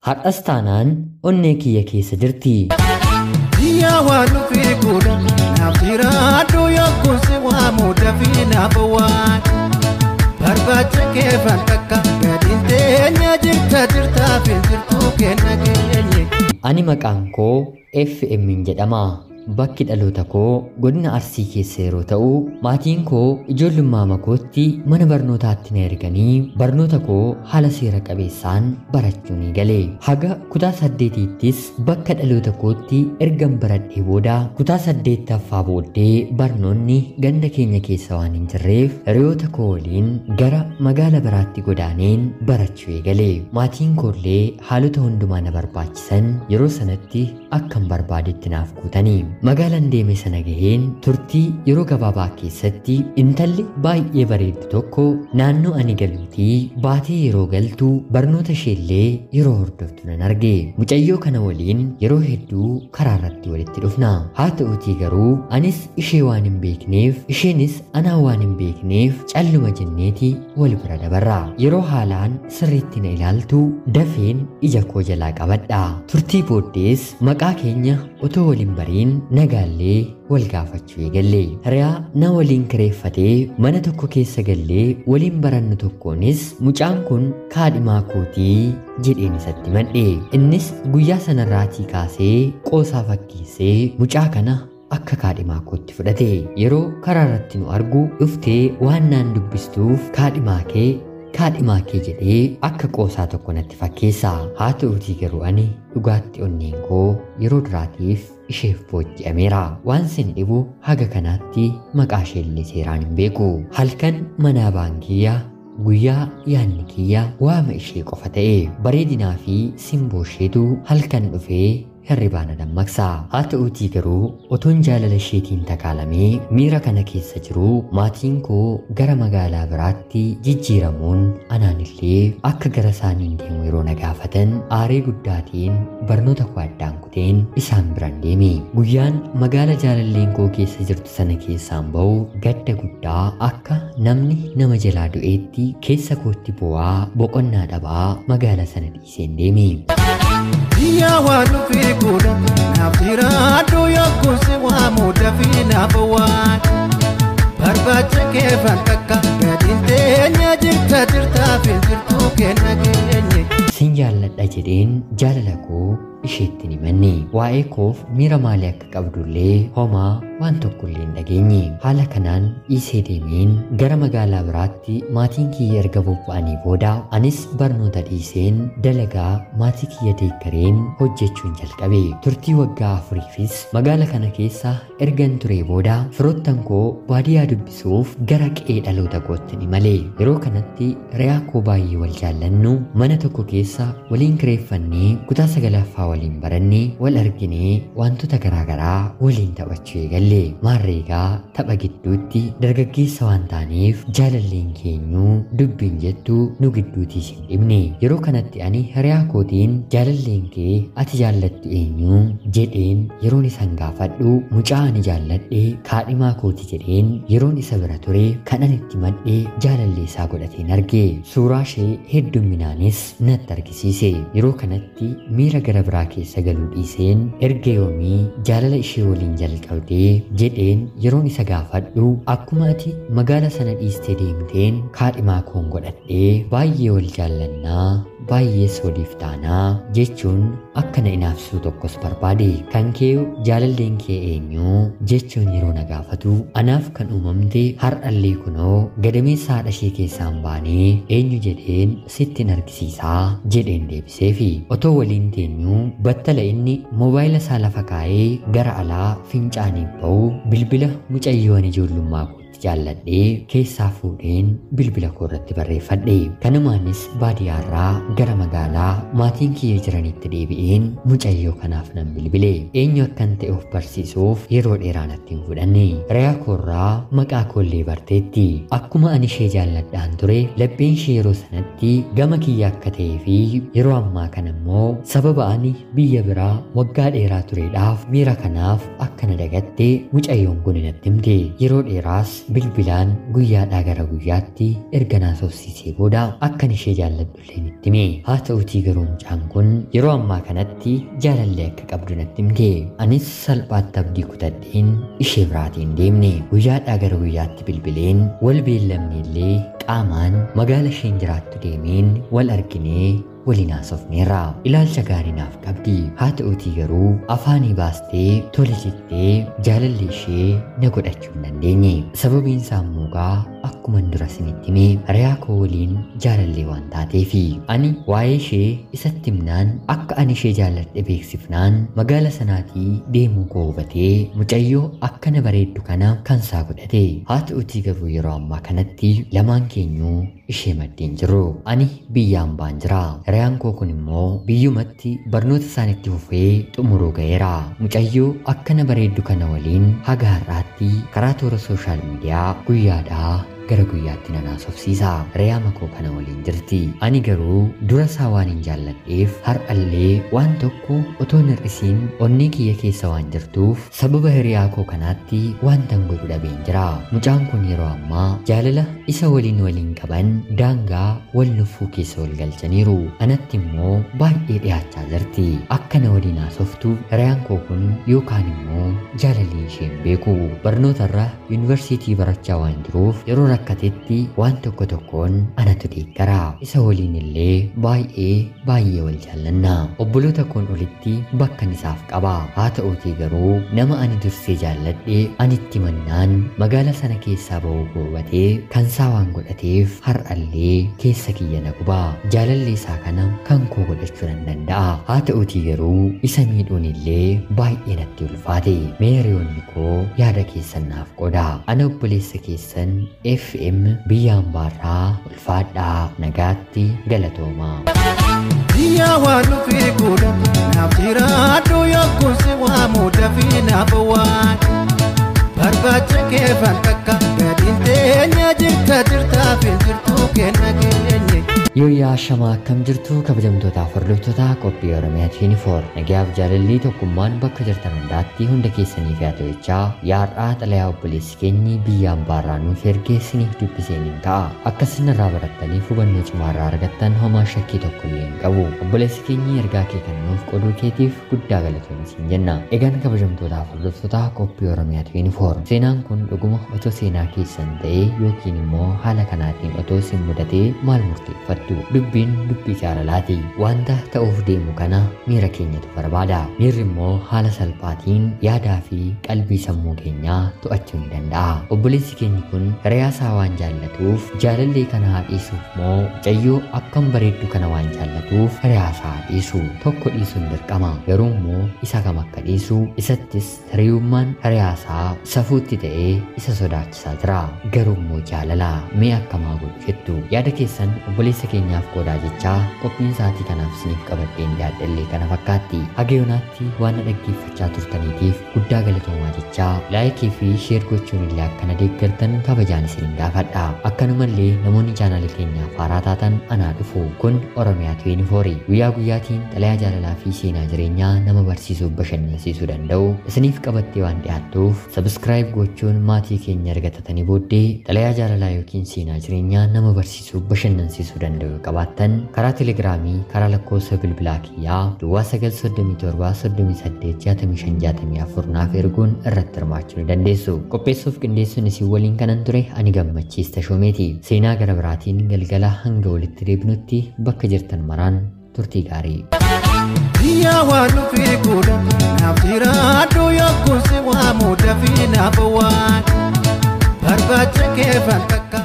Har'as taanaan onnee kiyya keessa jirti. Yaa waan dhufee godha naaf jiraadhu yookuun si waamu dafii naaf waan barbaacha kee fan takka gadiin teenya jirta jirtaaf hin jirtu kenna keenye. Ani maqaan koo FM jedhama. Bakki dhaloota koo godina Arsii keessa yeroo ta'u, maatiin koo ijoollummaa makootti mana barnootaatti na erganii barnoota koo haala seera qabeessaan barachuu ni gale. Haga kutaa saddeetiittis bakka dhaloota kootti ergan baradhee booda kutaa saddeettaffaa booddee barnoonni ganda keenya keessa waan hin jirreef hiriyoota koo waliin gara magaala biraatti godaaneen barachuu eegale. Maatiin koollee haalota hundumaa na barbaachisan yeroo sanatti akkan barbaadetti naaf guutanii. Magaalaan deeme sana gaheen turtii yeroo gabaabaa keessatti intalli baay'ee bareeddu tokko naannoo ani galuutii baatee yeroo galtu barnoota isheellee yeroo hordoftu nan arge. Mucayyoo kana waliin yeroo hedduu karaa irratti walitti dhufna. Haa ta'uutii garuu anis ishee waan hin beekneef isheenis anaa waan hin beekneef calluma jenneeti wal bira dabarra. Yeroo haalaan sirriitti na ilaaltu dafeen ija koo jalaa qabadha. Turtii booddees maqaa keenya otoo waliin bariin nagaallee wal gaafachuu eegalle. Hiriyaa na waliin kireeffatee mana tokko keessa gallee waliin barannu tokkoonis mucaan kun kaadhimaa kootii jedheen isatti madhe. Innis guyyaa sanarraatii kaasee qoosaa fakkeessee mucaa kana akka kaadhimaa kootti fudhate. Yeroo karaa irratti nu argu dhuftee waan naan dubbistuuf kaadhimaa kee kaadhimaa kee jedhee akka qoosaa tokko natti fakkeessa. Haa ta'uutii garuu ani dhugaatti onneen koo yeroo duraatiif isheef booji'ameera. Waan sin dhibu haga kanaatti maqaa isheellee seeraan hin beeku. Halkan manaa baankiyyaa guyyaa yaanni kiyya waama ishee qofa ta'e bareedinaa fi simboo isheetu halkan dhufee hirribaa na dammaqsa. Haa ta'uutii garuu otoon jaalala isheetiin takaalamee miira kana keessa jiru maatiin koo gara magaalaa biraatti jijjiiramuun anaanillee akka gara isaaniin deemu yeroo na gaafatan aaree guddaatiin barnoota koo addaan kuteen isaan biran deeme. Guyyaan magaala jaalalleen koo keessa jirtu sana keessaan ba'u gadda guddaa akka namni nama jalaa du'eetti keessa kootti bu'aa boqonnaa dhabaa magaala sana dhiiseen deeme. Yaa waan dhufee godha naaf jiraadhu yookuun si waamu dafii naaf waan barbaacha kee fan takka gadiin teenya jirta jirtaaf hin jirtu kenna keenye. Sin jaalladha jedheen jaalala koo isheetti ni manne waa'ee koof miira maalii akka qabdullee homaa waan tokkollee hin dhageenye haala kanaan dhiisee deemeen gara magaalaa biraatti maatiin kiyya erga bobba'anii booda anis barnoota dhiiseen dalagaa maatii kiyya deeggareen hojjechuun jalqabe turtii waggaa afuriifis magaala kana keessa ergan ture booda firoottan koo baadiyyaa dubbisuuf gara qe'ee dhaloota kootti ni male yeroo kanatti re'aa koo baay'ee wal jaallannu mana tokko keessa waliin kireeffannee kutaa sagalaffaa waliin barannee wal arginee wantoota garaagaraa waliin taphachuu eegalle maarreegaa tapha gidduutti dargaggeessa waan taaneef jaalalleen keenyuu dubbiin jettu nu gidduutii hin dhibne yeroo kanatti ani hiriyaa kootiin jaalalleen kee ati jaallattu eenyuu jedheen yeroon isan gaafadhu mucaa ani jaalladhe kaadhimaa kooti jedheen yeroon isa bira ture kan ani itti madhee jaalallee isaa godhateen arge suuraa ishee heddumminaanis natti argisiise yeroo kanatti miira gara biraa keessa galuu dhiiseen erga yoomii jaalala ishee waliin jalqabdee jedheen yeroon isa gaafadhu akkuma ati magaala sana dhiistee deemteen kaadhimaa koon godhadhee baay'ee wal jaallannaa baay'ees waliif taanaa jechuun akka na inaafsuu tokkos barbaade kan kee jaalalleen kee eenyuu jechuun yeroo na gaafatu anaaf kan uumamte har'allee kunoo gadameessa haadha ishee keessaan baanee eenyu jedheen sittin argisiisaa jedheen deebiseefi otoo waliin teenyuu battala inni moobaayila isaa lafa kaa'ee gara alaa fincaaniif ba'u bilbila mucayyoon ijoollummaa kootti jaalladhee keessaa fuudheen bilbila koo irratti barreeffadhe kanumaanis baadiyyaarraa gara magaalaa maatiin kiyya jiranitti deebi'een mucayyoo kanaaf nan bilbile eenyu akkan ta'e of barsiisuuf yeroo dheeraa natti hin fudhanne re'aa koorraa maqaa koollee barteetti akkuma ani ishee jaalladhaan ture lapheen ishee yeroo sanatti gama kiyya akka ta'ee fi yeroo ammaa kana immoo sababa ani biyya biraa waggaa dheeraa tureedhaaf miira kanaaf akka na dagatte mucayyoon kun natti himte yeroo dheeraas bilbilaan guyyaadhaa gara guyyaatti erga naasofsiisee booda akkan ishee jaalladhullee itti hime haa ta'utii garuu mucaan kun yeroo ammaa kanatti jaalallee akka qabdu natti himte anis salphaatti abdii kutadheen ishee biraatiin deemne guyyaadhaa gara guyyaatti bilbileen wal beellamne illee qaamaan magaala isheen jiraattu deemeen wal arginee waliin haasofneerra ilaalcha gaarii naaf qabdi haa ta'utii garuu afaanii baastee tole jettee jaalalli ishee na godhachuu hin dandeenye sababiin isaa immoo akkuman dura isinitti hime hiriyaa koo waliin jaalallee waan taateefi ani waa'ee ishee isatti himnaan akka ani ishee jaalladhe beeksifnaan magaala sanaatii deemuu koo hubatee mucayyoo akkana bareeddu kana kan isaa godhate haa ta'utii garuu yeroo ammaa kanatti lamaan keenyuu ishee maddeen jiru ani biyyaan baan jira hiriyaan koo kun immoo biyyumatti barnoota isaanitti fufee xumuruu ga'eera mucayyoo akkana bareeddu kana waliin haga har'aatti karaa toora sooshaal miidiyaa guyyaadhaa gara guyyaatti nan haasofsiisa hiriyaan koo kana waliin jirti ani garuu dura isaa waan hin jaalladheef har'allee waan tokko otoo hin hir'isiin onnee kiyya keessa waan jirtuuf sababa hiriyaa koo kanaatti wantan godhu dhabeen jira mucaan kun yeroo ammaa jaalala isa waliin waliin qaban daangaa wal nuffuu keessa wal galchaniiru anatti immoo baay'ee dhiyaachaa jirti akkana waliin haasoftu hiriyaan koo kun yookaan immoo jaalalli isheen beeku barnootarra yuunivarsiitii barachaa waan jiruuf yeroo rakkatetti waan tokko tokkoon anatu deeggara isa waliin illee baay'ee baay'ee wal jaallanna obboloota koon olitti bakkan isaaf qaba haa ta'uutii garuu nama ani dursee jaalladhe anitti mannaan magaala sana keessaa ba'uu goobatee kan isaa waan godhateef har'allee keessa kiyya na guba jaalallee isaa kana kan koo godhachuu nan danda'a haa ta'uutii garuu isa miidhuun illee baay'ee natti ulfaate mee hiriyoonni koo yaada keessan naaf qoda ana obboleessa keessan FM biyya ambaarraa ulfaadhaa nagaatti galatoomaa. Biyya waan dhufee godha naaf jiraadhu yookuun si waamu dafii naaf waan barbaacha kee fakkaakka gadiin teenya jirta jirtaaf hin jirtu kenna keenye. Yooyyaa shamaa akkam jirtu kabajamtootaaf hordoftoota qophii Oromiyaa 24 nagayaaf jaalalli tokkummaan bakka jirtan hundaatti hunda keessaniif yaa ta'echaa yaadhaa xalayaa obboleessi keenyi biyya ambaarraa nuuf ergee isiniif dubbiseen ta'a akkasuma irraa barattaniif hubannoo cimaa irraa argattan homaa shakkii tokko illee hin qabu obboleessi keenyi ergaa kee kan nuuf qoduu keetiif guddaa galatoomii siin jenna egaan kabajamtootaaf hordoftoota qophii Oromiyaa 24 seenaan kun dhuguma otoo seenaa keessan ta'ee yookiin immoo haala kanaatiin otoo isin mudatee maal murteeffatu dubbiin dubbii jaalalaati wanta ta'uuf deemu kana miira keenyatu barbaada miirri immoo haala salphaatiin yaadaa fi qalbii sammuu keenyaa to'achuu ni danda'a obboleessi keenyi kun hiriyaasaa waan jaallatuuf jaalallee kana haa dhiisuuf moo mucayyoo akkam bareeddu kana waan jaallatuuf hiriyaasaa haa dhiisu tokko dhiisuun dirqama garuu immoo isa kam akka dhiisu isattis hiriyummaan hiriyaasaa safuutti ta'ee isa sodaachisaa jira garuu immoo jaalala mee akkamaa godhu jettu yaada keessan obboleessa keenyaaf qoodaa jechaa qophiin sa'aatii kanaaf isiniif qabadheen dhiyaadhallee kana fakkaatti haga yoonaatti waan na dhaggeeffachaa turtaniitiif guddaa galatoomaa jechaa laayikii fi sheer gochuun illee akkana deeggartan kabajaan isin gaafadha akkanumallee namoonni chaanaalii keenyaaf haaraa taatan anaa dhufu kun oromiyaa 24 guyyaa guyyaatiin xalayaa jaalalaa fi seenaa jireenyaa nama barsiisuuf bashannansiisuu danda'u isiniif qabattee waan dhiyaattuuf sabskraayib gochuun maatii keenya argatatanii booddee xalayaa jaalalaa yookiin seenaa jireenyaa nama barsiisuuf bashannansiisuu danda'u danda'u qabaattan karaa telegiraamii karaa lakkoofsa bilbilaa kiyyaa duwwaa 937 naaf erguun irratti hirmaachuu ni dandeessu qopheessuuf qindeessuun isin waliin kanan ture ani gammachiista shoomeeti seenaa gara biraatiin galgala hanga walitti deebinutti bakka jirtan maraan turtii gaarii. Biyya waan dhufee godha naaf jiraadhu yookuun si waamu dafii naaf waan barbaacha kee fakkaakka.